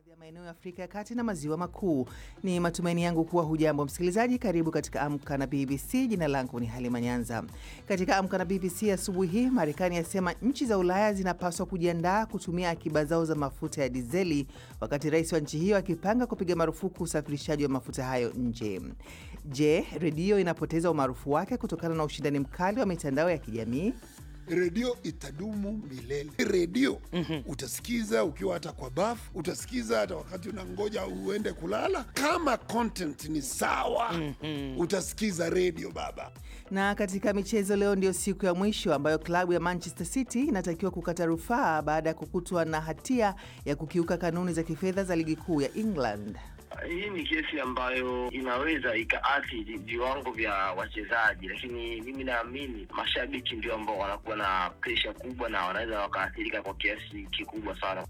baadhi ya maeneo ya Afrika ya Kati na Maziwa Makuu. Ni matumaini yangu kuwa hujambo msikilizaji. Karibu katika Amka na BBC. Jina langu ni Halima Nyanza. Katika Amka na BBC asubuhi hii, Marekani yasema nchi za Ulaya zinapaswa kujiandaa kutumia akiba zao za mafuta ya dizeli, wakati rais wa nchi hiyo akipanga kupiga marufuku usafirishaji wa mafuta hayo nje. Je, redio inapoteza umaarufu wake kutokana na ushindani mkali wa mitandao ya kijamii? redio itadumu milele. Redio utasikiza ukiwa hata kwa bafu, utasikiza hata wakati unangoja uende kulala. Kama content ni sawa, utasikiza redio baba. Na katika michezo, leo ndio siku ya mwisho ambayo klabu ya Manchester City inatakiwa kukata rufaa baada ya kukutwa na hatia ya kukiuka kanuni za kifedha za ligi kuu ya England. Hii ni kesi ambayo inaweza ikaathiri viwango vya wachezaji, lakini mimi naamini mashabiki ndio ambao wanakuwa na presha kubwa na wanaweza wakaathirika kwa kiasi kikubwa sana.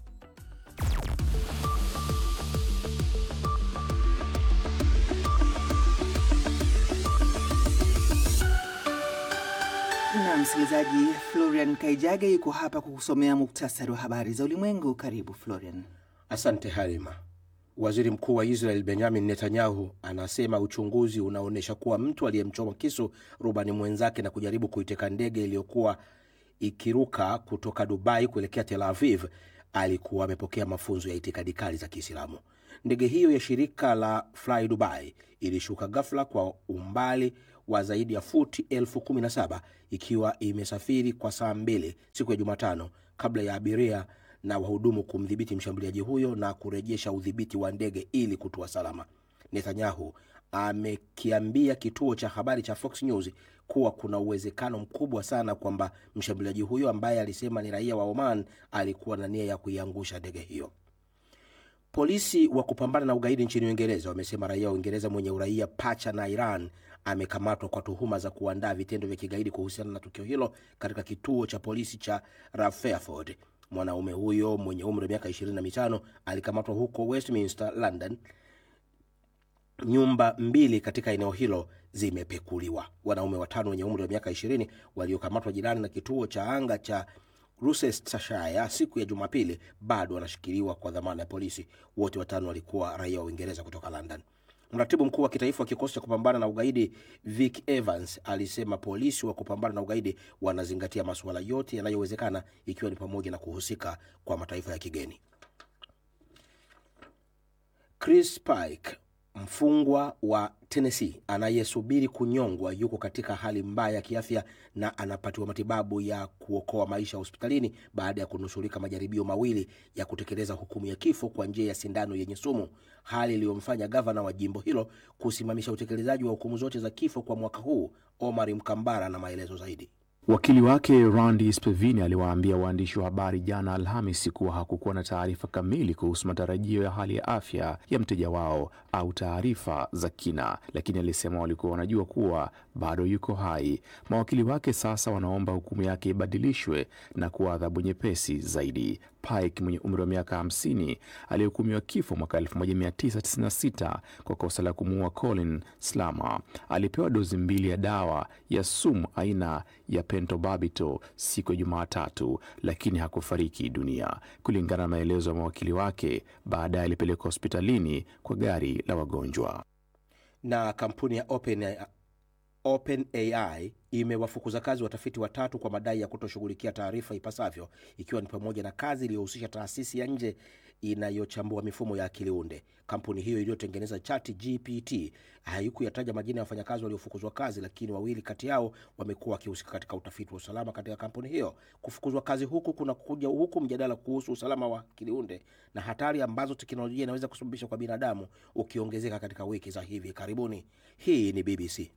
Na msikilizaji, Florian Kaijage yuko hapa kukusomea muktasari wa habari za ulimwengu. Karibu Florian. Asante Halima. Waziri mkuu wa Israel Benjamin Netanyahu anasema uchunguzi unaonyesha kuwa mtu aliyemchoma kisu rubani mwenzake na kujaribu kuiteka ndege iliyokuwa ikiruka kutoka Dubai kuelekea Tel Aviv alikuwa amepokea mafunzo ya itikadi kali za Kiislamu. Ndege hiyo ya shirika la Fly Dubai ilishuka ghafla kwa umbali wa zaidi ya futi elfu kumi na saba ikiwa imesafiri kwa saa mbili siku ya Jumatano kabla ya abiria na wahudumu kumdhibiti mshambuliaji huyo na kurejesha udhibiti wa ndege ili kutua salama. Netanyahu amekiambia kituo cha habari cha Fox News kuwa kuna uwezekano mkubwa sana kwamba mshambuliaji huyo ambaye alisema ni raia wa Oman alikuwa na nia ya kuiangusha ndege hiyo. Polisi wa kupambana na ugaidi nchini Uingereza wamesema raia wa Uingereza mwenye uraia pacha na Iran amekamatwa kwa tuhuma za kuandaa vitendo vya kigaidi kuhusiana na tukio hilo katika kituo cha polisi cha Rutherford. Mwanaume huyo mwenye umri wa miaka 25 alikamatwa huko Westminster, London. Nyumba mbili katika eneo hilo zimepekuliwa. Wanaume watano wenye umri wa miaka 20 waliokamatwa jirani na kituo cha anga cha Gloucestershire siku ya Jumapili bado wanashikiliwa kwa dhamana ya polisi. Wote watano walikuwa raia wa Uingereza kutoka London. Mratibu mkuu wa kitaifa wa kikosi cha kupambana na ugaidi Vic Evans alisema polisi wa kupambana na ugaidi wanazingatia masuala yote yanayowezekana ikiwa ni pamoja na kuhusika kwa mataifa ya kigeni. Chris Pike mfungwa wa Tennessee anayesubiri kunyongwa yuko katika hali mbaya ya kiafya na anapatiwa matibabu ya kuokoa maisha hospitalini baada ya kunusurika majaribio mawili ya kutekeleza hukumu ya kifo kwa njia ya sindano yenye sumu, hali iliyomfanya gavana wa jimbo hilo kusimamisha utekelezaji wa hukumu zote za kifo kwa mwaka huu. Omar Mkambara na maelezo zaidi. Wakili wake Randy Spevini aliwaambia waandishi wa habari jana Alhamisi kuwa hakukuwa na taarifa kamili kuhusu matarajio ya hali ya afya ya mteja wao au taarifa za kina, lakini alisema walikuwa wanajua kuwa bado yuko hai. Mawakili wake sasa wanaomba hukumu yake ibadilishwe na kuwa adhabu nyepesi zaidi. Pike mwenye umri wa miaka 50 aliyehukumiwa kifo mwaka 1996 kwa kosa la kumuua Colin Slama alipewa dozi mbili ya dawa ya sumu aina ya pentobarbital siku ya Jumatatu, lakini hakufariki dunia, kulingana na maelezo ya mawakili wake. Baadaye alipelekwa hospitalini kwa gari la wagonjwa. Na kampuni ya Open OpenAI imewafukuza kazi watafiti watatu kwa madai ya kutoshughulikia taarifa ipasavyo, ikiwa ni pamoja na kazi iliyohusisha taasisi ya nje inayochambua mifumo ya akili unde. Kampuni hiyo iliyotengeneza Chat GPT haikuyataja majina ya wafanyakazi waliofukuzwa kazi, lakini wawili kati yao wamekuwa wakihusika katika utafiti wa usalama katika kampuni hiyo. Kufukuzwa kazi huku kuna kuja huku mjadala kuhusu usalama wa akili unde na hatari ambazo teknolojia inaweza kusababisha kwa binadamu ukiongezeka katika wiki za hivi karibuni. Hii ni BBC.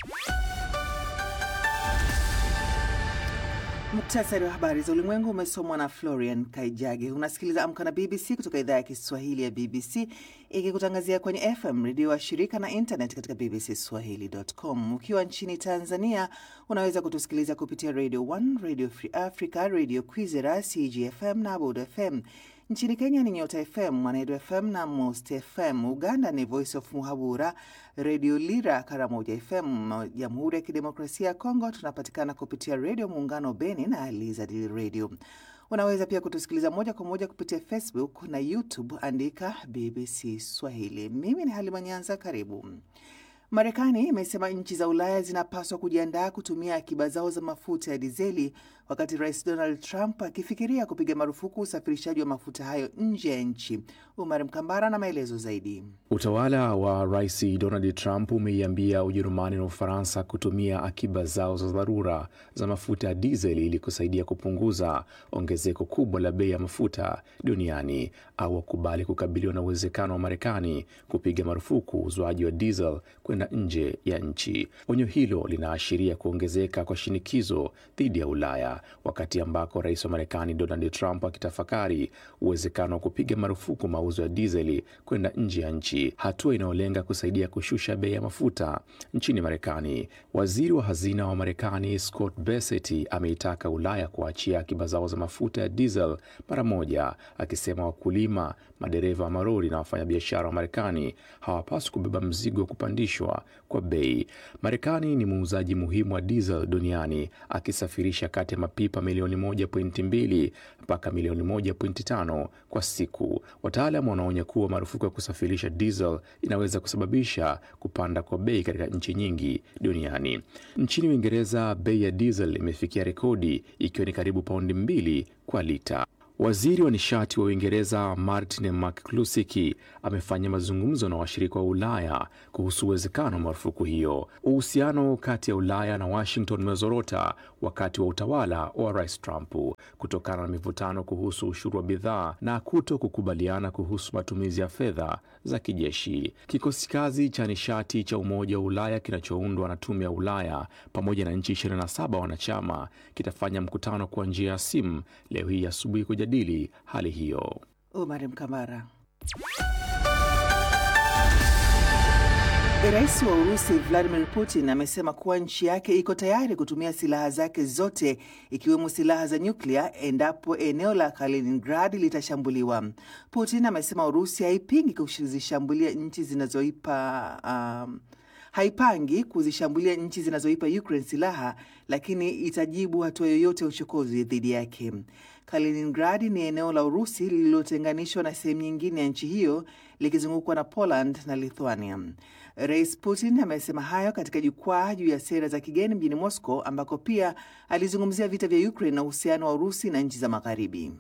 Muktasari wa habari za ulimwengu umesomwa na Florian Kaijage. Unasikiliza Amka na BBC kutoka idhaa ya Kiswahili ya BBC ikikutangazia kwenye FM redio wa shirika na internet katika bbcswahili.com. Ukiwa nchini Tanzania unaweza kutusikiliza kupitia Radio 1, Radio Free Africa, Radio Kwizera, CGFM na Abud FM. Nchini Kenya ni Nyota FM, Mwanedu FM na Most FM. Uganda ni Voice of Muhabura, Redio Lira, Karamoja FM. Jamhuri ya Kidemokrasia ya Kongo tunapatikana kupitia Redio Muungano Beni na Lizard Radio. Unaweza pia kutusikiliza moja kwa moja kupitia Facebook na YouTube, andika BBC Swahili. Mimi ni Halima Nyanza, karibu. Marekani imesema nchi za Ulaya zinapaswa kujiandaa kutumia akiba zao za mafuta ya dizeli wakati Rais Donald Trump akifikiria kupiga marufuku usafirishaji wa mafuta hayo nje ya nchi. Umar Mkambara na maelezo zaidi. Utawala wa Rais Donald Trump umeiambia Ujerumani na Ufaransa kutumia akiba zao za dharura za mafuta ya dizeli ili kusaidia kupunguza ongezeko kubwa la bei ya mafuta duniani au wakubali kukabiliwa na uwezekano wa Marekani kupiga marufuku uuzwaji wa diesel kwenda nje ya nchi. Onyo hilo linaashiria kuongezeka kwa shinikizo dhidi ya Ulaya wakati ambako rais wa Marekani Donald Trump akitafakari uwezekano wa kupiga marufuku mauzo ya dizeli kwenda nje ya nchi, hatua inayolenga kusaidia kushusha bei ya mafuta nchini Marekani. Waziri wa hazina wa Marekani Scott Bessent ameitaka Ulaya kuachia akiba zao za mafuta ya diesel mara moja, akisema wakulima, madereva wa marori na wafanyabiashara wa Marekani hawapaswi kubeba mzigo wa kupandishwa kwa bei. Marekani ni muuzaji muhimu wa diesel duniani akisafirisha kati ya mapipa milioni 1.2 mpaka milioni 1.5 kwa siku. Wataalam wanaonya kuwa marufuku ya kusafirisha diesel inaweza kusababisha kupanda kwa bei katika nchi nyingi duniani. Nchini Uingereza, bei ya diesel imefikia rekodi ikiwa ni karibu paundi mbili kwa lita. Waziri wa nishati wa Uingereza Martin McCluskey amefanya mazungumzo na washirika wa Ulaya kuhusu uwezekano wa marufuku hiyo. Uhusiano kati ya Ulaya na Washington umezorota wakati wa utawala wa Rais Trump kutokana na mivutano kuhusu ushuru wa bidhaa na kuto kukubaliana kuhusu matumizi ya fedha za kijeshi. Kikosi kazi cha nishati cha Umoja wa Ulaya kinachoundwa na Tume ya Ulaya pamoja na nchi 27 wanachama kitafanya mkutano kwa njia ya simu leo hii asubuhi kujadili hali hiyo. Umar Mkamara. Rais wa Urusi Vladimir Putin amesema kuwa nchi yake iko tayari kutumia silaha zake zote ikiwemo silaha za nyuklia endapo eneo la Kaliningrad litashambuliwa. Putin amesema Urusi haipingi kuzishambulia nchi zinazoipa um, haipangi kuzishambulia nchi zinazoipa Ukraine silaha, lakini itajibu hatua yoyote ya uchokozi dhidi yake. Kaliningrad ni eneo la Urusi lililotenganishwa na sehemu nyingine ya nchi hiyo likizungukwa na Poland na Lithuania. Rais Putin amesema hayo katika jukwaa juu ya sera za kigeni mjini Moscow, ambako pia alizungumzia vita vya Ukraine na uhusiano wa Urusi na nchi za Magharibi.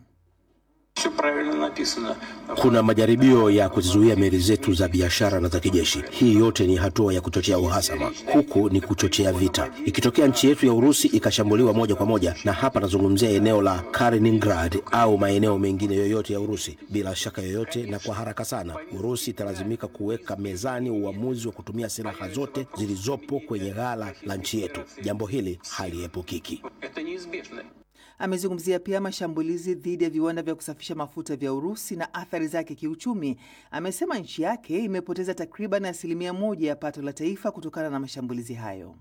Kuna majaribio ya kuzizuia meli zetu za biashara na za kijeshi. Hii yote ni hatua ya kuchochea uhasama, huku ni kuchochea vita. Ikitokea nchi yetu ya Urusi ikashambuliwa moja kwa moja, na hapa nazungumzia eneo la Kaliningrad au maeneo mengine yoyote ya Urusi, bila shaka yoyote na kwa haraka sana, Urusi italazimika kuweka mezani uamuzi wa kutumia silaha zote zilizopo kwenye ghala la nchi yetu. Jambo hili haliepukiki. Amezungumzia pia mashambulizi dhidi ya viwanda vya kusafisha mafuta vya Urusi na athari zake kiuchumi. Amesema nchi yake imepoteza takriban asilimia moja ya pato la taifa kutokana na mashambulizi hayo.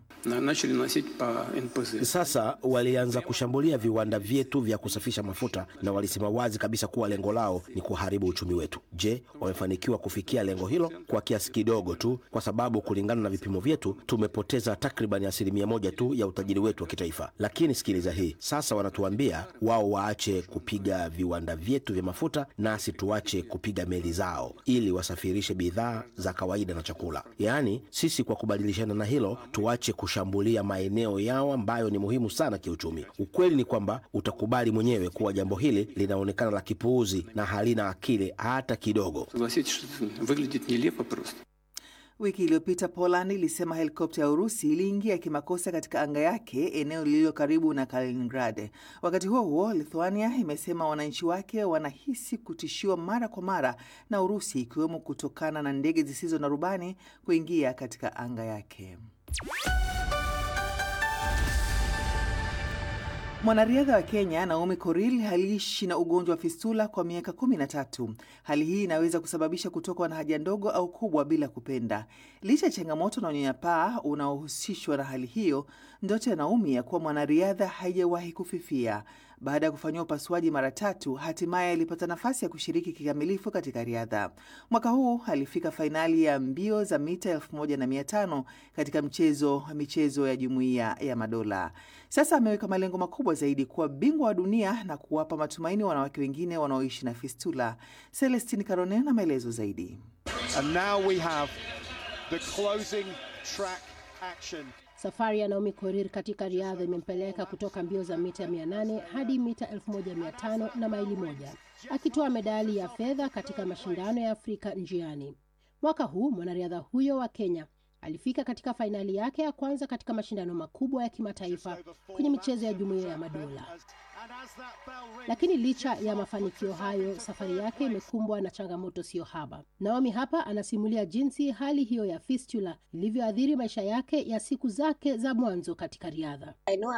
Sasa walianza kushambulia viwanda vyetu vya kusafisha mafuta na walisema wazi kabisa kuwa lengo lao ni kuharibu uchumi wetu. Je, wamefanikiwa kufikia lengo hilo? Kwa kiasi kidogo tu, kwa sababu kulingana na vipimo vyetu tumepoteza takriban asilimia moja tu ya utajiri wetu wa kitaifa. Lakini sikiliza hii sasa, wanatuambia wao waache kupiga viwanda vyetu vya mafuta, nasi tuache kupiga meli zao ili wasafirishe bidhaa za kawaida na chakula. Yaani sisi kwa kubadilishana na hilo tuache kushambulia maeneo yao ambayo ni muhimu sana kiuchumi. Ukweli ni kwamba utakubali mwenyewe kuwa jambo hili linaonekana la kipuuzi na halina akili hata kidogo. Wiki iliyopita Poland ilisema helikopta ya Urusi iliingia kimakosa katika anga yake eneo lililo karibu na Kaliningrad. Wakati huo huo, Lithuania imesema wananchi wake wanahisi kutishiwa mara kwa mara na Urusi, ikiwemo kutokana na ndege zisizo na rubani kuingia katika anga yake. Mwanariadha wa Kenya Naomi Korir aliishi na ugonjwa wa fistula kwa miaka kumi na tatu. Hali hii inaweza kusababisha kutokwa na haja ndogo au kubwa bila kupenda. Licha ya changamoto na unyanyapaa unaohusishwa na hali hiyo, ndoto ya Naomi ya kuwa mwanariadha haijawahi kufifia. Baada ya kufanyiwa upasuaji mara tatu, hatimaye alipata nafasi ya kushiriki kikamilifu katika riadha. Mwaka huu alifika fainali ya mbio za mita 1500 katika mchezo michezo ya Jumuiya ya Madola. Sasa ameweka malengo makubwa zaidi kuwa bingwa wa dunia na kuwapa matumaini wanawake wengine wanaoishi na fistula. Celestine Caronen na maelezo zaidi. And now we have the closing track action. Safari ya Naomi Korir katika riadha imempeleka kutoka mbio za mita 800 hadi mita 1500 na maili moja, akitoa medali ya fedha katika mashindano ya Afrika njiani. Mwaka huu mwanariadha huyo wa Kenya alifika katika fainali yake ya kwanza katika mashindano makubwa ya kimataifa kwenye michezo ya Jumuiya ya Madola. Lakini licha ya mafanikio hayo, safari yake imekumbwa na changamoto sio haba. Naomi hapa anasimulia jinsi hali hiyo ya fistula ilivyoathiri maisha yake ya siku zake za mwanzo katika riadha.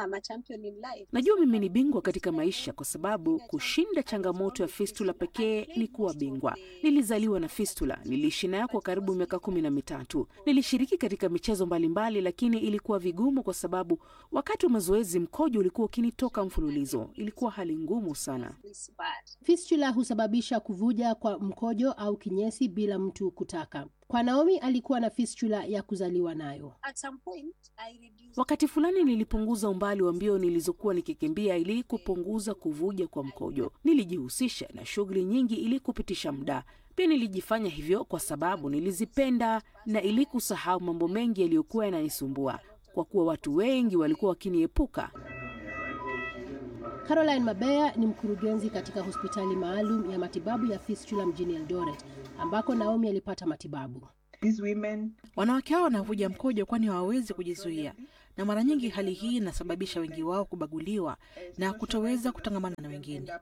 Najua mimi ni bingwa katika maisha kwa sababu kushinda changamoto ya fistula pekee ni kuwa bingwa. Nilizaliwa na fistula, niliishi nayo kwa karibu miaka kumi na mitatu. Nilishiriki katika michezo mbalimbali, lakini ilikuwa vigumu kwa sababu wakati wa mazoezi mkojo ulikuwa ukinitoka mfululizo. Ilikuwa hali ngumu sana. Fistula husababisha kuvuja kwa mkojo au kinyesi bila mtu kutaka. Kwa Naomi alikuwa na fistula ya kuzaliwa nayo. Wakati fulani nilipunguza umbali wa mbio nilizokuwa nikikimbia ili kupunguza kuvuja kwa mkojo. Nilijihusisha na shughuli nyingi ili kupitisha muda. Pia nilijifanya hivyo kwa sababu nilizipenda na ili kusahau mambo mengi yaliyokuwa yananisumbua, kwa kuwa watu wengi walikuwa wakiniepuka. Caroline Mabeya ni mkurugenzi katika hospitali maalum ya matibabu ya fistula mjini Eldoret ambako Naomi alipata matibabu. Wanawake hao wanavuja mkojo kwani hawawezi kujizuia, na mara nyingi hali hii inasababisha wengi wao kubaguliwa na kutoweza kutangamana na wengine.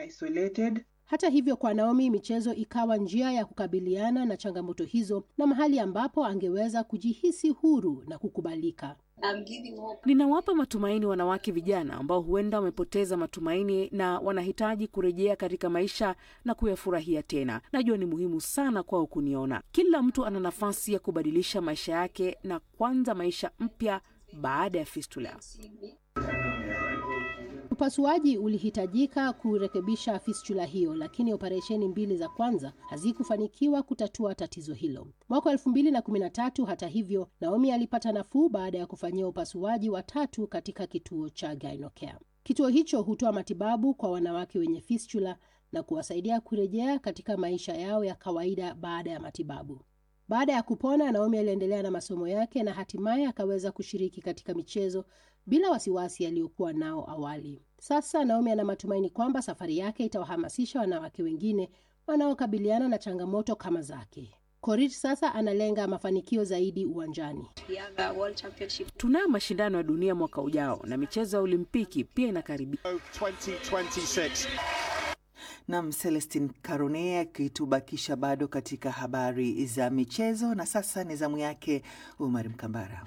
Hata hivyo, kwa Naomi michezo ikawa njia ya kukabiliana na changamoto hizo na mahali ambapo angeweza kujihisi huru na kukubalika. Ninawapa matumaini wanawake vijana ambao huenda wamepoteza matumaini na wanahitaji kurejea katika maisha na kuyafurahia tena. Najua ni muhimu sana kwao kuniona. Kila mtu ana nafasi ya kubadilisha maisha yake na kuanza maisha mpya baada ya fistula. Upasuaji ulihitajika kurekebisha fistula hiyo, lakini operesheni mbili za kwanza hazikufanikiwa kutatua tatizo hilo. Mwaka elfu mbili na kumi na tatu, hata hivyo, Naomi alipata nafuu baada ya kufanyia upasuaji wa tatu katika kituo cha Gynocare. Kituo hicho hutoa matibabu kwa wanawake wenye fistula na kuwasaidia kurejea katika maisha yao ya kawaida baada ya matibabu. Baada ya kupona, Naomi aliendelea na masomo yake na hatimaye akaweza kushiriki katika michezo bila wasiwasi aliyokuwa nao awali. Sasa Naomi ana matumaini kwamba safari yake itawahamasisha wanawake wengine wanaokabiliana na changamoto kama zake. Korir sasa analenga mafanikio zaidi uwanjani. Tunayo mashindano ya dunia mwaka ujao na michezo ya Olimpiki pia inakaribia. 2026. Nam Celestin Carone akitubakisha bado katika habari za michezo, na sasa ni zamu yake Umar Mkambara.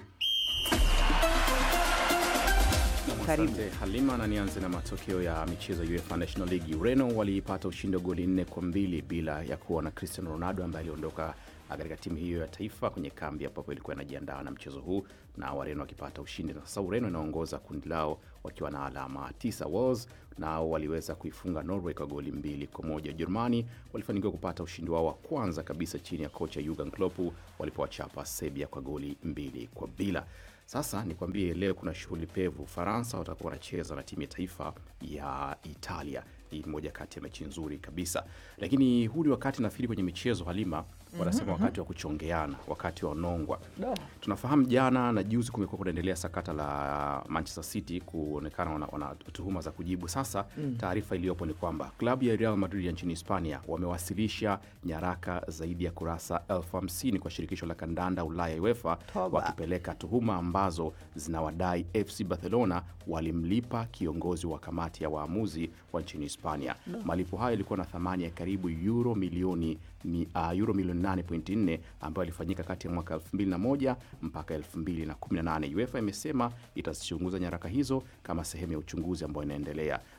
Karibu. Asante Halima, na nianze na matokeo ya michezo ya UEFA National League. Ureno waliipata ushindi wa goli nne kwa mbili bila ya kuwa na Cristiano Ronaldo ambaye aliondoka katika timu hiyo ya taifa kwenye kambi ambapo ilikuwa inajiandaa na mchezo huu, na Wareno wakipata ushindi. Na sasa Ureno inaongoza kundi lao wakiwa na alama tisa. Wales nao waliweza kuifunga Norway kwa goli mbili kwa moja. Ujerumani walifanikiwa kupata ushindi wao wa kwanza kabisa chini ya kocha Jurgen Klopp walipowachapa Serbia kwa goli mbili kwa bila. Sasa nikwambie, leo kuna shughuli pevu. Ufaransa watakuwa wanacheza na timu ya taifa ya Italia. Hii ni moja kati ya mechi nzuri kabisa, lakini huu ni wakati nafikiri kwenye michezo Halima wanasema wakati wa kuchongeana, wakati wa nongwa. Tunafahamu jana na juzi kumekuwa kunaendelea sakata la Manchester City kuonekana wana, wana tuhuma za kujibu. Sasa taarifa iliyopo ni kwamba klabu ya Real Madrid ya nchini Hispania wamewasilisha nyaraka zaidi ya kurasa elfu hamsini kwa shirikisho la kandanda Ulaya UEFA wakipeleka tuhuma ambazo zinawadai FC Barcelona walimlipa kiongozi wa kamati ya waamuzi wa nchini Hispania. Malipo hayo yalikuwa na thamani ya karibu euro milioni ni, uh, euro milioni 8.4 ambayo ilifanyika kati ya mwaka 2001 mpaka 2018. UEFA imesema itazichunguza nyaraka hizo kama sehemu ya uchunguzi ambao inaendelea.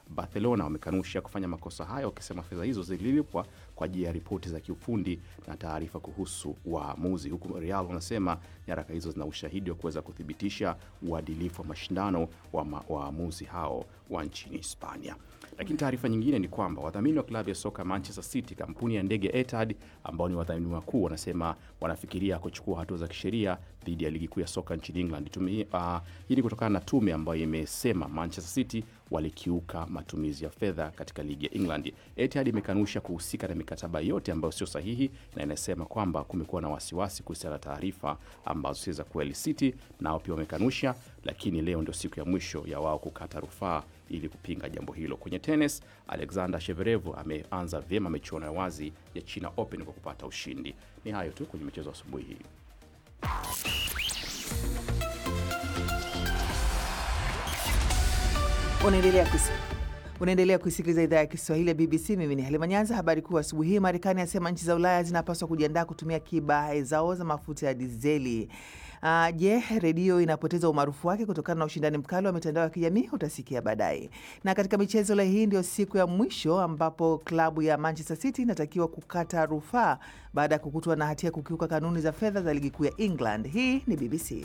Barcelona wamekanusha kufanya makosa hayo, wakisema fedha hizo zililipwa kwa ajili ya ripoti za kiufundi na taarifa kuhusu waamuzi, huku Real wanasema nyaraka hizo zina ushahidi wa kuweza kuthibitisha uadilifu wa mashindano wa ma- waamuzi hao wa nchini Hispania. Lakini taarifa nyingine ni kwamba wadhamini wa klabu ya soka Manchester City, kampuni ya ndege Etihad ambao ni wadhamini wakuu, wanasema wanafikiria kuchukua hatua za kisheria dhidi ya ligi kuu ya soka nchini England. Tume, uh, hii ni kutokana na tume ambayo imesema Manchester City walikiuka matumizi ya fedha katika ligi ya England. Etihad imekanusha kuhusika na mikataba yote ambayo sio sahihi na inasema kwamba kumekuwa na wasiwasi kuhusiana na taarifa ambazo si za kweli. City nao pia wamekanusha, lakini leo ndio siku ya mwisho ya wao kukata rufaa ili kupinga jambo hilo. Kwenye tenis, Alexander Sheverev ameanza vyema michuano ya wazi ya China Open kwa kupata ushindi. Ni hayo tu kwenye michezo asubuhi hii. Unaendelea kus unaendelea kuisikiliza idhaa ya Kiswahili ya BBC. Mimi ni Halima Nyanza. Habari kuu asubuhi hii, Marekani asema nchi za Ulaya zinapaswa kujiandaa kutumia akiba zao za mafuta ya dizeli. Uh, je, redio inapoteza umaarufu wake kutokana na ushindani mkali wa mitandao ya kijamii? Utasikia baadaye. Na katika michezo leo hii ndio siku ya mwisho ambapo klabu ya Manchester City inatakiwa kukata rufaa baada ya kukutwa na hatia ya kukiuka kanuni za fedha za ligi kuu ya England. Hii ni BBC.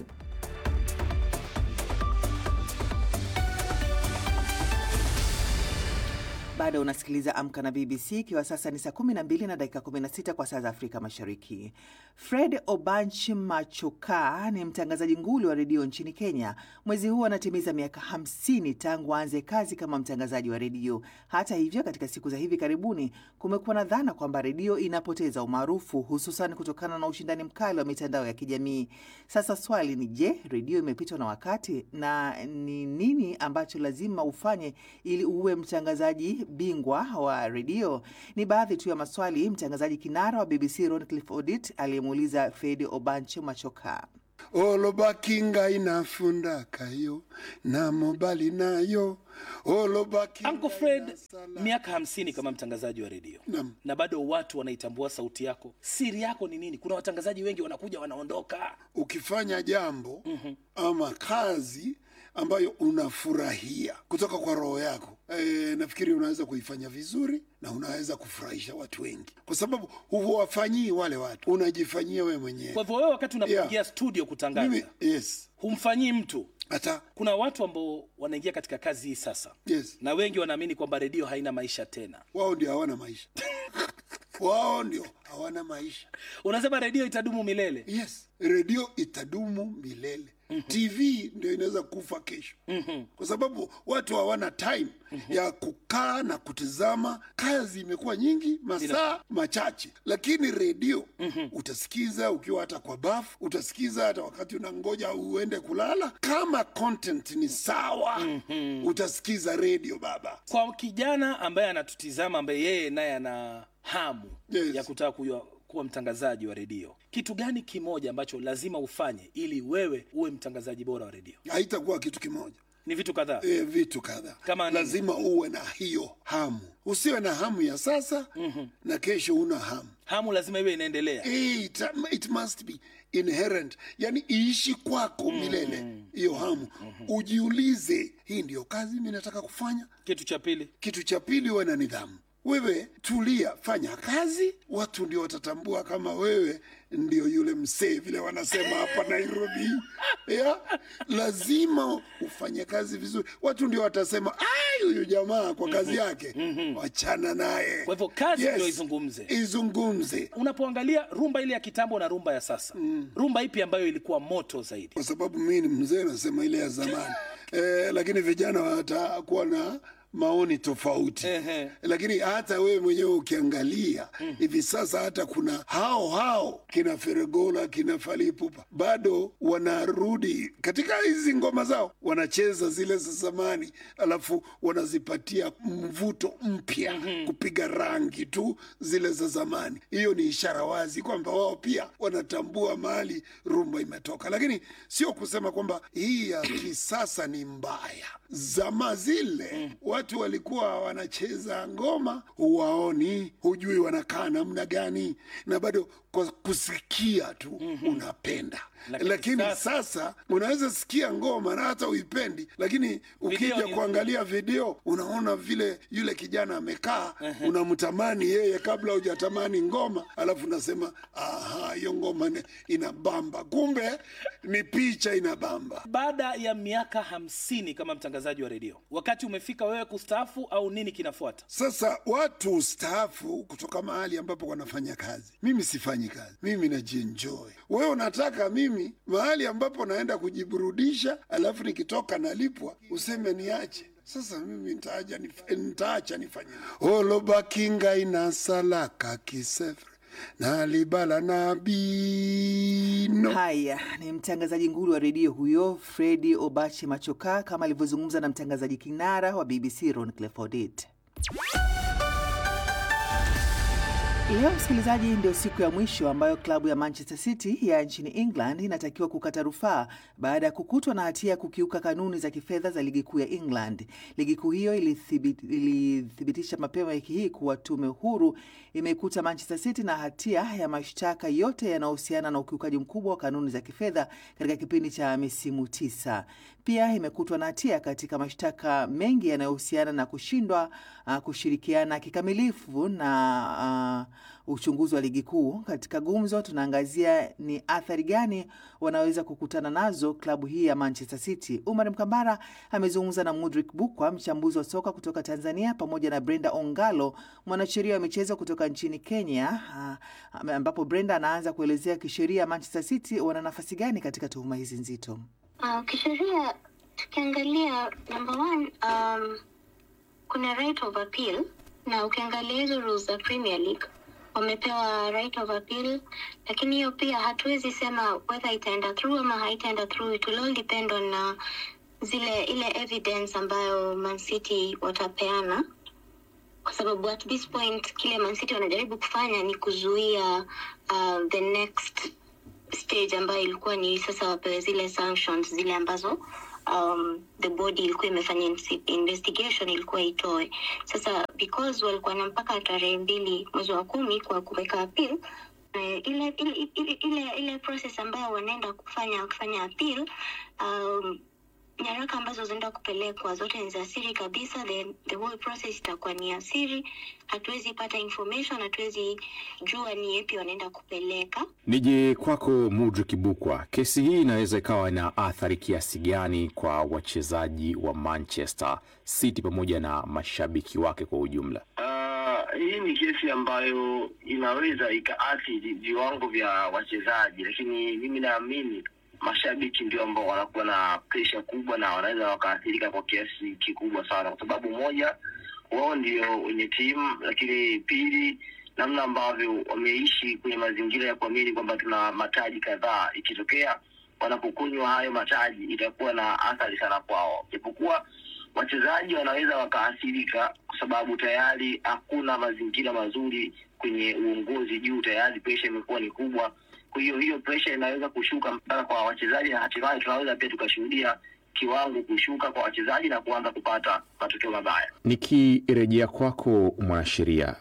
Bado unasikiliza Amka na BBC ikiwa sasa ni saa 12 na dakika 16 kwa saa za Afrika Mashariki. Fred Obanch Machoka ni mtangazaji nguli wa redio nchini Kenya. Mwezi huu anatimiza miaka 50 tangu aanze kazi kama mtangazaji wa redio. Hata hivyo, katika siku za hivi karibuni kumekuwa na dhana kwamba redio inapoteza umaarufu, hususan kutokana na ushindani mkali wa mitandao ya kijamii. Sasa swali ni je, redio imepitwa na wakati na ni nini ambacho lazima ufanye ili uwe mtangazaji bingwa wa redio? Ni baadhi tu ya maswali mtangazaji kinara wa BBC Roncliffe Odit aliyemuuliza Fred Obanche Machoka. olobakinga inafunda kayo na mobali nayo olobakinga Uncle Fred, inasala. miaka hamsini kama mtangazaji wa redio Naam. na bado watu wanaitambua sauti yako. Siri yako ni nini? Kuna watangazaji wengi wanakuja wanaondoka. ukifanya jambo ama kazi ambayo unafurahia kutoka kwa roho yako e, nafikiri unaweza kuifanya vizuri na unaweza kufurahisha watu wengi, kwa sababu huwafanyii wale watu, unajifanyia wewe mwenyewe. Kwa hivyo wewe, wakati unapoingia Yeah. studio kutangaza, Mimi, yes, humfanyii mtu. hata Kuna watu ambao wanaingia katika kazi hii sasa, yes, na wengi wanaamini kwamba redio haina maisha tena. wao ndio hawana maisha wao ndio hawana maisha. Unasema redio itadumu milele. Yes, redio itadumu milele. TV ndio inaweza kufa kesho, kwa sababu watu hawana time ya kukaa na kutizama. Kazi imekuwa nyingi, masaa machache, lakini redio utasikiza ukiwa hata kwa bafu, utasikiza hata wakati unangoja uende kulala. Kama content ni sawa, utasikiza redio baba. Kwa kijana ambaye anatutizama, ambaye yeye naye ana hamu Yes. ya kutaka kuwa, kuwa mtangazaji wa redio, kitu gani kimoja ambacho lazima ufanye ili wewe uwe mtangazaji bora wa redio? Haitakuwa kitu kimoja. Ni vitu kadhaa. e, vitu kadhaa Kama nini? lazima uwe na hiyo hamu usiwe na hamu ya sasa na kesho una hamu Hamu lazima iwe inaendelea. Eh, it, it must be inherent yani iishi kwako milele hiyo hamu ujiulize hii ndiyo kazi mi nataka kufanya Kitu cha pili, kitu cha pili uwe na nidhamu wewe tulia fanya kazi watu ndio watatambua kama wewe ndio yule msee vile wanasema hapa nairobi yeah? lazima ufanye kazi vizuri watu ndio watasema "Ai, huyu jamaa kwa kazi yake wachana naye Kwa hivyo kazi ndio izungumze. izungumze unapoangalia rumba ile ya kitambo na rumba ya sasa, rumba ipi ambayo ilikuwa moto zaidi? kwa sababu mii ni mzee nasema ile ya zamani eh, lakini vijana watakuwa na maoni tofauti Ehe. lakini hata wewe mwenyewe ukiangalia hivi sasa hata kuna hao hao kina Feregola kina Falipupa bado wanarudi katika hizi ngoma zao wanacheza zile za zamani alafu wanazipatia mvuto mpya kupiga rangi tu zile za zamani hiyo ni ishara wazi kwamba wao pia wanatambua mahali rumba imetoka lakini sio kusema kwamba hii ya kisasa ni mbaya zama zile watu watu walikuwa wanacheza ngoma, huwaoni, hujui wanakaa namna gani, na bado kwa kusikia tu unapenda Lakini lakini, sasa- sasa, unaweza sikia ngoma na hata uipendi, lakini ukija ni- kuangalia video unaona vile yule kijana amekaa, unamtamani yeye kabla hujatamani ngoma, alafu unasema aha, hiyo ngoma ni- inabamba, kumbe ni picha inabamba. Baada ya miaka hamsini kama mtangazaji wa redio, wakati umefika wewe kustaafu au nini kinafuata? Sasa watu ustaafu kutoka mahali ambapo wanafanya kazi. Mimi sifanyi kazi, mimi najienjoy. Wewe unataka mimi mahali ambapo naenda kujiburudisha, alafu nikitoka nalipwa, useme niache? Sasa mimi nitaaja nif- nitaacha nifanye olobakinga inasalaka kisefre nalibala nabino Haya, ni mtangazaji nguli wa redio huyo Fredi Obachi Machoka, kama alivyozungumza na mtangazaji kinara wa BBC Ron Clifford Odit. Leo msikilizaji, ndio siku ya mwisho ambayo klabu ya Manchester City ya nchini England inatakiwa kukata rufaa baada ya kukutwa na hatia ya kukiuka kanuni za kifedha za ligi kuu ya England. Ligi kuu hiyo ilithibit- ilithibitisha mapema wiki hii kuwa tume huru imeikuta Manchester City na hatia ya mashtaka yote yanayohusiana na ukiukaji mkubwa wa kanuni za kifedha katika kipindi cha misimu tisa. Pia imekutwa na hatia katika mashtaka mengi yanayohusiana na kushindwa uh, kushirikiana kikamilifu na uh, uchunguzi wa ligi kuu. Katika gumzo, tunaangazia ni athari gani wanaweza kukutana nazo klabu hii ya Manchester City. Umar Mkambara amezungumza na Mudrik Bukwa, mchambuzi wa soka kutoka Tanzania, pamoja na Brenda Ongalo, mwanasheria wa michezo kutoka nchini Kenya, uh, ambapo Brenda anaanza kuelezea kisheria Manchester City wana nafasi gani katika tuhuma hizi nzito. Uh, kisheria tukiangalia number one, um, kuna right of appeal na ukiangalia hizo rules za Premier League wamepewa right of appeal, lakini hiyo pia hatuwezi sema whether itaenda through ama haitaenda through. It will all depend on uh, zile ile evidence ambayo Man City watapeana kwa sababu at this point kile Man City wanajaribu kufanya ni kuzuia uh, the next stage ambayo ilikuwa ni sasa wapewe zile sanctions zile ambazo um, the body ilikuwa imefanya insi- investigation ilikuwa itoe sasa because walikuwa na mpaka tarehe mbili mwezi wa kumi kwa kuweka appeal eh, ile ile, ile, ile, ile process ambayo wanaenda kufanya kufanya appeal um, nyaraka ambazo zinaenda kupelekwa zote ni za siri kabisa the, the whole process itakuwa ni ya siri hatuwezi pata information hatuwezi jua ni yepi wanaenda kupeleka Nije kwako Mudrik Bukwa, kesi hii inaweza ikawa na athari kiasi gani kwa wachezaji wa Manchester City pamoja na mashabiki wake kwa ujumla? Uh, hii ni kesi ambayo inaweza ikaathiri viwango vya wachezaji, lakini mimi naamini mashabiki ndio ambao wanakuwa na presha kubwa na wanaweza wakaathirika kwa kiasi kikubwa sana, kwa sababu moja, wao ndio wenye timu, lakini pili, namna ambavyo wameishi kwenye mazingira ya kuamini kwamba tuna mataji kadhaa, ikitokea wanapokunywa hayo mataji itakuwa na athari sana kwao, japokuwa wachezaji wanaweza wakaathirika kwa sababu tayari hakuna mazingira mazuri kwenye uongozi juu, tayari presha imekuwa ni kubwa. Kwa hiyo hiyo presha inaweza kushuka mpaka kwa wachezaji, na hatimaye tunaweza pia tukashuhudia kiwango kushuka kwa wachezaji na kuanza kupata matokeo mabaya. Nikirejea kwako mwanasheria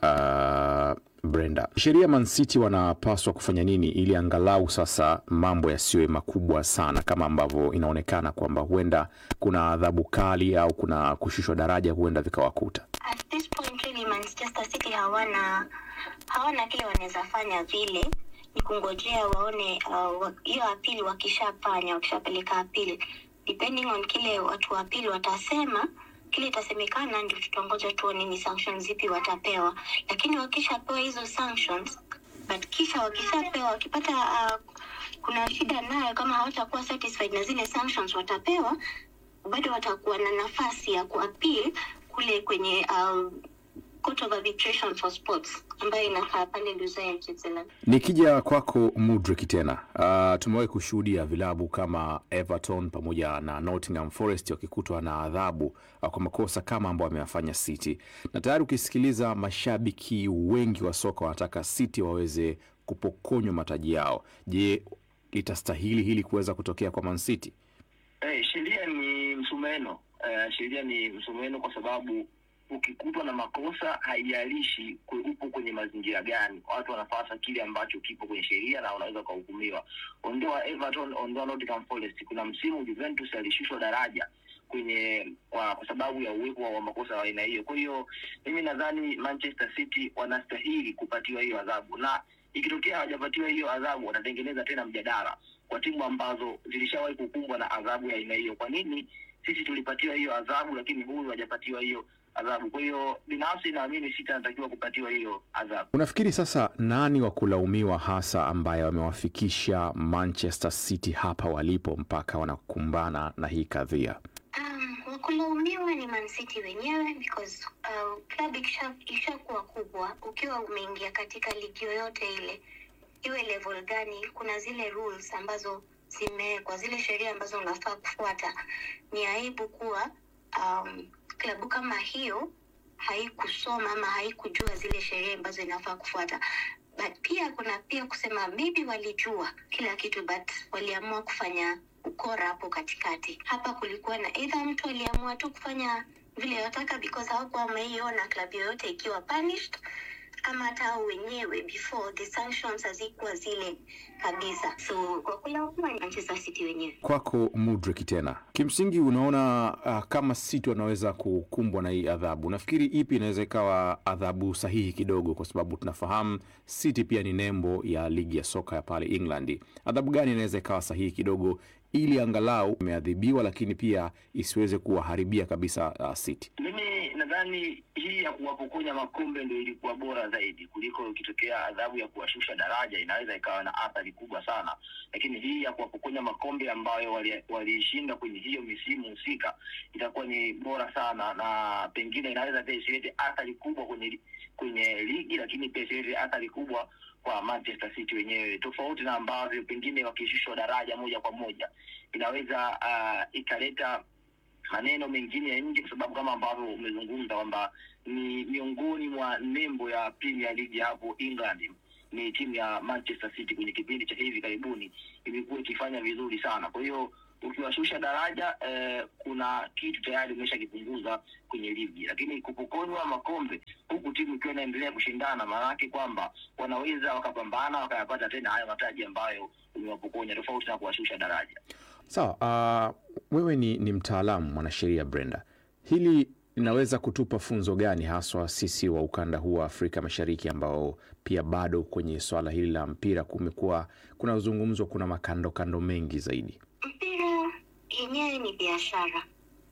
uh, Brenda, sheria Man City wanapaswa kufanya nini ili angalau sasa mambo yasiwe makubwa sana kama ambavyo inaonekana kwamba huenda kuna adhabu kali au kuna kushushwa daraja huenda vikawakuta? at this point really manchester city hawana hawana kile wanaweza fanya vile ni kungojea waone uh, wa- hiyo apili wakishafanya wakishapeleka apili depending on kile watu wa apili watasema kile itasemekana ndio tutangoja tuone ni sanctions zipi watapewa lakini wakishapewa hizo sanctions but kisha wakishapewa wakipata uh, kuna shida nayo kama hawatakuwa satisfied na zile sanctions watapewa bado watakuwa na nafasi ya kuapil kule kwenye um, court of arbitration for sports ambayo inakaa pale Lusail, Switzerland. Nikija kwako Mudrik tena, uh, tumewahi kushuhudia vilabu kama Everton pamoja na Nottingham Forest wakikutwa na adhabu uh, kwa makosa kama ambayo ameyafanya City, na tayari ukisikiliza mashabiki wengi wa soka wanataka City waweze kupokonywa mataji yao. Je, litastahili hili kuweza kutokea kwa Man City? Eh, sheria ni msumeno uh, sheria ni msumeno kwa sababu ukikutwa na makosa haijalishi kwe- upo kwenye mazingira gani, watu wanafasa kile ambacho kipo kwenye sheria na unaweza ukahukumiwa. Ondoa Everton, ondoa Nottingham Forest. Kuna msimu Juventus alishushwa daraja kwenye kwa, kwa sababu ya uwepo wa makosa ya aina hiyo. Kwa hiyo mimi nadhani Manchester City wanastahili kupatiwa hiyo adhabu, na ikitokea hawajapatiwa hiyo adhabu, watatengeneza tena mjadala kwa timu ambazo zilishawahi kukumbwa na adhabu ya aina hiyo. Kwa nini sisi tulipatiwa hiyo adhabu, lakini huyu hajapatiwa hiyo adhabu? Kwa hiyo binafsi naamini City anatakiwa kupatiwa hiyo adhabu. Unafikiri sasa nani wa kulaumiwa hasa ambaye wamewafikisha Manchester City hapa walipo mpaka wanakumbana na hii kadhia? Um, wakulaumiwa ni Man City wenyewe because uh, club ikisha- ikishakuwa kubwa, ukiwa umeingia katika ligi yoyote ile, iwe level gani, kuna zile rules ambazo zimewekwa, zile sheria ambazo unafaa kufuata. Ni aibu kuwa um, klabu kama hiyo haikusoma ama haikujua zile sheria ambazo inafaa kufuata but pia kuna pia kusema maybe walijua kila kitu but waliamua kufanya ukora hapo katikati. Hapa kulikuwa na either mtu aliamua tu kufanya vile wataka because hawakuwa wameiona klabu yoyote ikiwa punished ama hata hao wenyewe before the sanctions hazikuwa zile kabisa. So kwa kulaumiwa ni Manchester City wenyewe. Kwako Mudrik, tena kimsingi, unaona uh, kama City wanaweza kukumbwa na hii adhabu, nafikiri ipi inaweza ikawa adhabu sahihi kidogo, kwa sababu tunafahamu City pia ni nembo ya ligi ya soka ya pale England. Adhabu gani inaweza ikawa sahihi kidogo, ili angalau imeadhibiwa, lakini pia isiweze kuwaharibia kabisa uh, City? Mimi nadhani hii ya kuwapokonya makombe ndio ilikuwa bora zaidi kuliko ikitokea adhabu ya kuwashusha daraja, inaweza ikawa na athari kubwa sana, lakini hii ya kuwapokonya makombe ambayo wali- waliishinda kwenye hiyo misimu husika itakuwa ni bora sana, na pengine inaweza pia isilete athari kubwa kwenye li- kwenye ligi, lakini pia isilete athari kubwa kwa Manchester City wenyewe, tofauti na ambavyo pengine wakishushwa daraja moja kwa moja inaweza uh, ikaleta maneno mengine ya nje, kwa sababu kama ambavyo umezungumza kwamba ni miongoni mwa nembo ya Premier League hapo England ni timu ya Manchester City kwenye kipindi cha hivi karibuni imekuwa ikifanya vizuri sana. Kwa hiyo ukiwashusha daraja eh, kuna kitu tayari umeshakipunguza kwenye ligi, lakini kupokonywa makombe huku timu ikiwa inaendelea kushindana, maana yake kwamba wanaweza wakapambana wakayapata tena hayo mataji ambayo umewapokonya, tofauti na kuwashusha daraja. Sawa, uh, wewe ni, ni mtaalamu mwanasheria Brenda, hili linaweza kutupa funzo gani haswa sisi wa ukanda huu wa Afrika Mashariki ambao pia bado kwenye swala hili la mpira kumekuwa kunazungumzwa, kuna makando kando mengi zaidi? mpira yenyewe ni biashara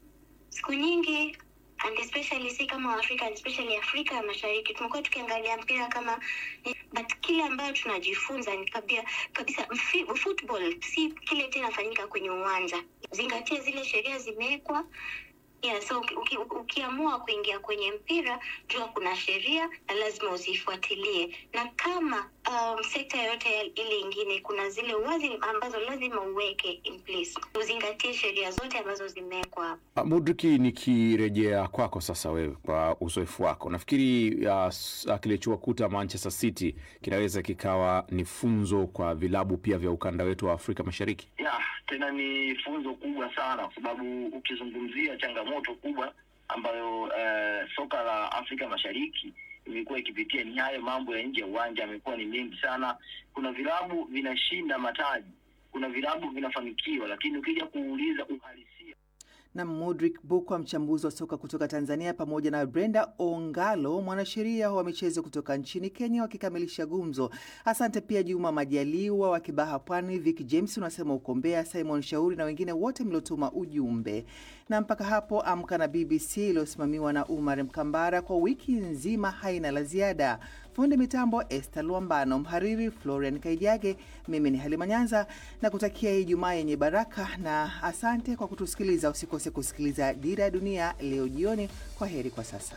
siku nyingi and especially si kama Afrika and especially Afrika ya Mashariki tumekuwa tukiangalia mpira kama but kile ambayo tunajifunza ni kabia, kabisa mfi- football si kile tena inafanyika kwenye uwanja zingatia zile sheria zimewekwa Yeah, so uki, uki, ukiamua kuingia kwenye mpira jua kuna sheria na lazima uzifuatilie, na kama um, sekta yoyote ya- ile ingine kuna zile wazi ambazo lazima uweke in place, uzingatie sheria zote ambazo zimewekwa hapo. Uh, Mudriki, nikirejea kwako sasa, wewe kwa uzoefu wako, nafikiri uh, s- uh, kilichowakuta Manchester City kinaweza kikawa ni funzo kwa vilabu pia vya ukanda wetu wa Afrika Mashariki. ya tena ni funzo kubwa sana kwa sababu ukizungumzia changamoto kubwa ambayo eh, soka la Afrika Mashariki imekuwa ikipitia ni hayo mambo ya nje ya uwanja yamekuwa ni mengi sana. Kuna vilabu vinashinda mataji, kuna vilabu vinafanikiwa, lakini ukija kuuliza uhalisia na Mudrik Bukwa, mchambuzi wa soka kutoka Tanzania, pamoja na Brenda Ongalo, mwanasheria wa michezo kutoka nchini Kenya, wakikamilisha gumzo. Asante pia Juma Majaliwa wa Kibaha Pwani, Vic James unasema uko Mbeya, Simon Shauri na wengine wote mliotuma ujumbe. Na mpaka hapo Amka na BBC iliyosimamiwa na Umar Mkambara kwa wiki nzima haina la ziada. Fundi mitambo Esther Luambano, mhariri Florian Kaijage, mimi ni Halima Nyanza na kutakia Ijumaa yenye baraka na asante kwa kutusikiliza. Usikose kusikiliza Dira ya Dunia leo jioni. Kwa heri kwa sasa.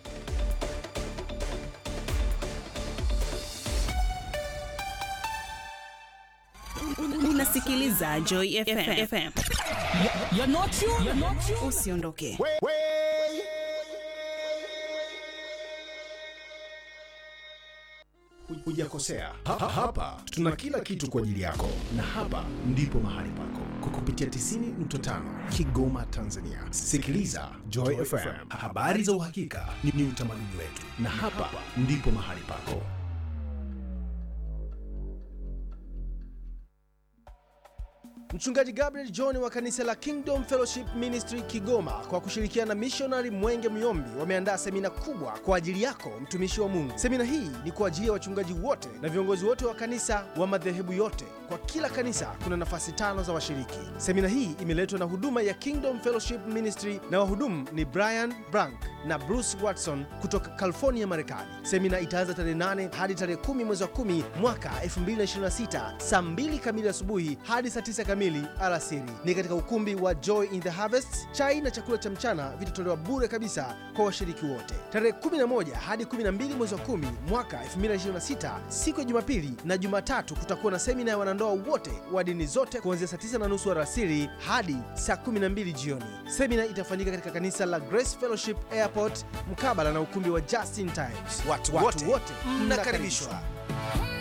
Unasikiliza Joy FM. FM. Usiondoke. hujakosea. Ha, ha, hapa tuna kila kitu kwa ajili yako, na hapa ndipo mahali pako kwa kupitia 90.5 Kigoma, Tanzania. Sikiliza Joy FM, habari za uhakika ni, ni utamaduni wetu, na hapa ndipo mahali pako. Mchungaji Gabriel John wa kanisa la Kingdom Fellowship Ministry Kigoma kwa kushirikiana na mishonari Mwenge Myombi wameandaa semina kubwa kwa ajili yako mtumishi wa Mungu. Semina hii ni kwa ajili ya wachungaji wote na viongozi wote wa kanisa wa madhehebu yote. Kwa kila kanisa kuna nafasi tano za washiriki. Semina hii imeletwa na huduma ya Kingdom Fellowship Ministry na wahudumu ni Brian Brank na Bruce Watson kutoka California, Marekani. Semina itaanza tarehe 8 hadi tarehe 10 mwezi wa 10 mwaka 2026 saa 2 kamili asubuhi hadi saa 9 kamili alasiri. Ni katika ukumbi wa Joy in the Harvest. Chai na chakula cha mchana vitatolewa bure kabisa kwa washiriki wote. Tarehe 11 hadi 12 mwezi wa 10 mwaka 2026 siku ya Jumapili na Jumatatu kutakuwa na semina ya wanandoa wote wa dini zote kuanzia saa 9 na nusu alasiri hadi saa 12 jioni. Semina itafanyika katika kanisa la Grace Fellowship Airport mkabala na ukumbi wa Just in Times. Watu wote mnakaribishwa.